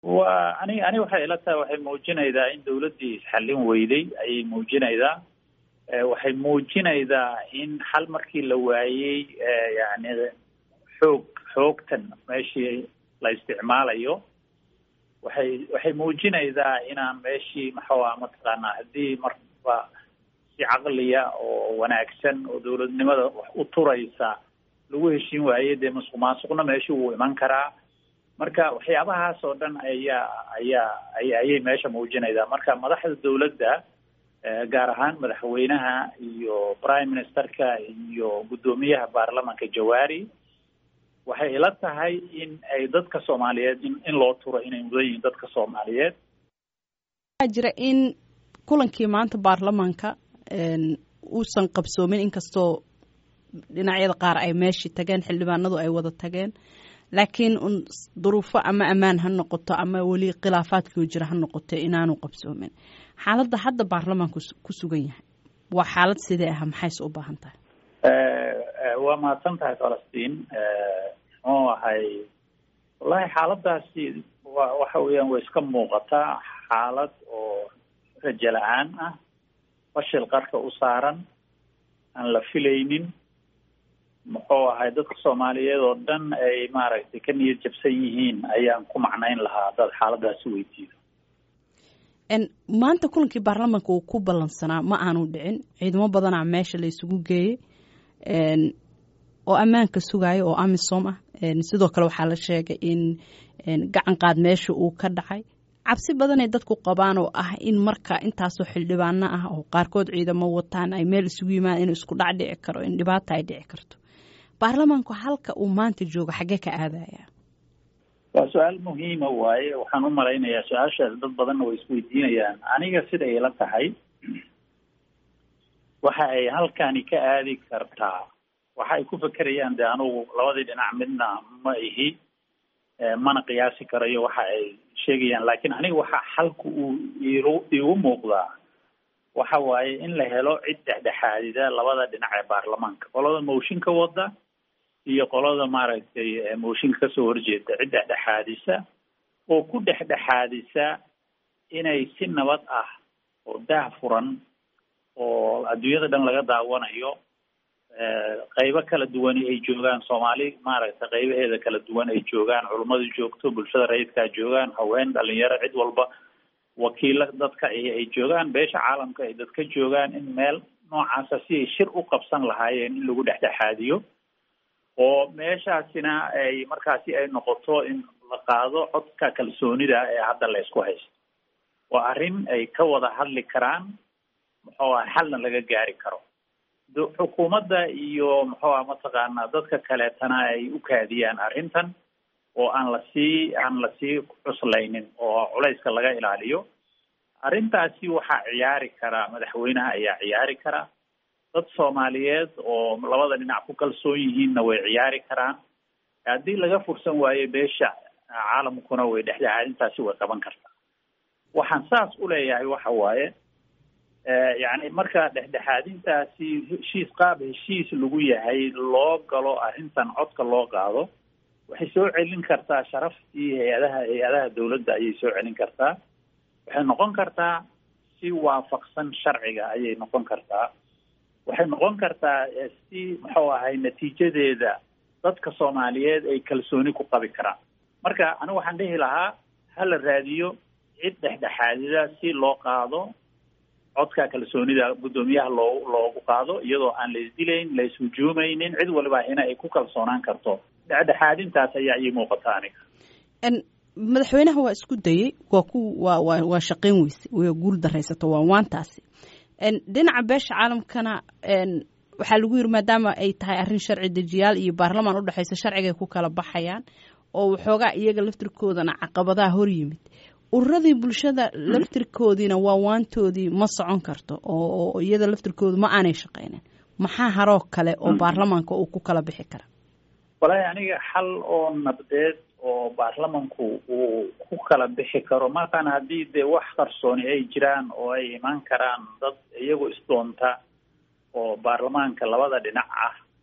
wa ani ani waxay ila tahay waxay muujinaydaa in dawladdii isxallin weyday ayay muujinaydaa waxay muujinaydaa in xal markii la waayey yani xoog xoogtan meeshii la isticmaalayo waxay waxay muujinaydaa inaan meeshii maxaa mataqaanaa haddii marba si caqliya oo wanaagsan oo dawladnimada wax u turaysa lagu heshiin waaye dee masuq maasuqna meeshii wuu iman karaa marka waxyaabahaas oo dhan ayaa ayaa ayay meesha muujinaydaa marka madaxda dawladda gaar ahaan madaxweynaha iyo prime ministerka iyo guddoomiyaha baarlamanka jawaari waxay ila tahay in ay dadka soomaaliyeed in in loo turo inay mudan yihiin dadka soomaaliyeed waxaa jira in kulankii maanta baarlamanka uusan qabsoomin inkastoo dhinacyada qaar ay meeshii tageen xildhibaanadu ay wada tageen laakiin un duruufo ama ammaan ha noqoto ama weli khilaafaadkii jira ha noqoto inaanu qabsoomin xaaladda hadda baarlamaanku ku sugan yahay waa xaalad sidee ah maxayse u baahan tahay waa mahadsan tahay falastiin muxuu ahay wallahi xaaladaasi wa waxa weeyaan way iska muuqataa xaalad oo rajo la-aan ah fashil qarka u saaran aan la filaynin muxuu ahay dadka soomaaliyeed oo dhan ay maaragtay ka niyad jabsan yihiin ayaan ku macnayn lahaa haddaad xaaladaasi weydiido maanta kulankii baarlamaanka uu ku ballansanaa ma aanu dhicin ciidamo badanaa meesha la isugu geeyey oo ammaanka sugaayo oo amisom ah sidoo kale waxaa la sheegay in gacan qaad meesha uu ka dhacay cabsi badanay dadku qabaan oo ah in marka intaasoo xildhibaano ah oo qaarkood ciidamo wataan ay meel isugu yimaadaan inuu isku dhac dhici karo in dhibaata ay dhici karto baarlamaanku halka uu maanta joogo xaggee ka aadaya waa su-aal muhiima waaye waxaan u malaynayaa su-aashaas dad badanna way isweydiinayaan aniga siday ila tahay waxa ay halkani ka aadi kartaa waxa ay ku fekerayaan de anugu labadii dhinac midna ma ihi mana qiyaasi karayo waxa ay sheegayaan laakiin aniga waxa xalku uu iigu iigu muuqdaa waxa waaye in la helo cid dhexdhexaadida labada dhinac ee baarlamaanka qolada mooshinka wada iyo qolada maaragtay mooshinka kasoo horjeeda cid dhexdhexaadisa oo ku dhexdhexaadisa inay si nabad ah oo daah furan oo adduunyada dhan laga daawanayo qaybo kala duwani ay joogaan soomaali maaragtay qaybaheeda kala duwan ay joogaan culummadu joogto bulshada rayidkaa joogaan haween dhalinyaro cid walba wakiilo dadka ay joogaan beesha caalamka ay dadka joogaan in meel noocaasa si ay shir u qabsan lahaayeen in lagu dhexdhexaadiyo oo meeshaasina ay markaasi ay noqoto in la qaado codka kalsoonida ee hadda la isku haysto waa arrin ay ka wada hadli karaan muxuu ah xalna laga gaari karo xukuumadda iyo muxuu ah mataqaanaa dadka kaleetana ay u kaadiyaan arrintan oo aan lasii aan lasii cuslaynin oo culayska laga ilaaliyo arrintaasi waxaa ciyaari karaa madaxweynaha ayaa ciyaari karaa dad soomaaliyeed oo labada dhinac ku kalsoon yihiinna way ciyaari karaan haddii laga fursan waayo beesha caalamkuna way dhexdhexaadintaasi way qaban kartaa waxaan saas u leeyahay waxa waaye yacni marka dhexdhexaadintaasi heshiis qaab heshiis lagu yahay loo galo arrintan codka loo qaado waxay soo celin kartaa sharaftii hay-adaha hay-adaha dawladda ayay soo celin kartaa waxay noqon kartaa si waafaqsan sharciga ayay noqon kartaa waxay noqon kartaa si muxuu ahay natiijadeeda dadka soomaaliyeed ay kalsooni ku qabi karaan marka anigu waxaan dhihi lahaa ha la raadiyo cid dhexdhexaadida si loo qaado codka kalsoonida guddoomiyaha loo loogu qaado iyadoo aan la isdilayn la ishujuumaynin cid waliba ina ay ku kalsoonaan karto dhexdhexaadintaas ayaa ii muuqata aniga madaxweynaha waa isku dayey waa ku waa waa waa shaqayn weyse way guul daraysato waa waantaasi dhinaca beesha caalamkana waxaa lagu yiri maadaama ay tahay arrin sharci dejiyaal iyo baarlamaan u dhexeysa sharcigay ku kala baxayaan oo waxoogaa iyaga laftirkoodana caqabadaha hor yimid ururadii bulshada laftirkoodiina waa waantoodii ma socon karto oo iyada laftirkoodu ma aanay shaqaynin maxaa haroo kale oo baarlamaanka uu ku kala bixi kara walahi aniga xal oo nabdeed oo baarlamanku uu ku kala bixi karo markaan haddii dee wax qarsooni ay jiraan oo ay imaan karaan dad iyagu isdoonta oo baarlamaanka labada dhinac ah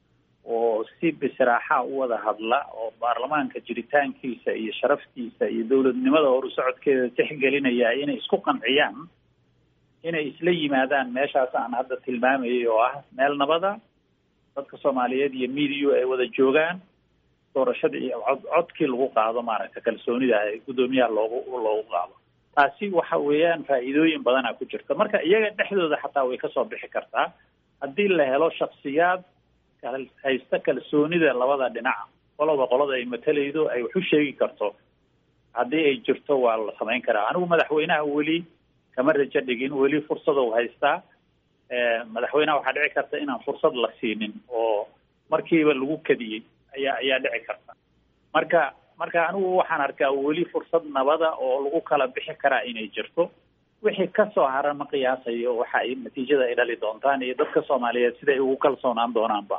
oo si bisraaxa u wada hadla oo baarlamaanka jiritaankiisa iyo sharaftiisa iyo dowladnimada horu socodkeeda tixgelinaya inay isku qanciyaan inay isla yimaadaan meeshaas aan hadda tilmaamayay oo ah meel nabada dadka soomaaliyeed iyo mediyu ay wada joogaan doorashadii iyo cod codkii lagu qaado maaragta kalsoonida guddoomiyaha loogu loogu qaado taasi waxa weeyaan faa'iidooyin badana ku jirta marka iyaga dhexdooda xataa way kasoo bixi kartaa haddii la helo shaksiyaad haysta kalsoonida labada dhinac qoloba qolada ay matalaydo ay wax u sheegi karto haddii ay jirto waa la samayn karaa anigu madaxweynaha weli kama rajo dhigin weli fursad u haystaa madaxweynaha waxaa dhici karta inaan fursad la siinin oo markiiba lagu kadiyey ayaa ayaa dhici karta marka marka anigu waxaan arkaa weli fursad nabada oo lagu kala bixi karaa inay jirto wixii kasoo hara ma qiyaasayo waxa ay natiijada ay dhali doontaan iyo dadka soomaaliyeed sida ay ugu kalsoonaan doonaanba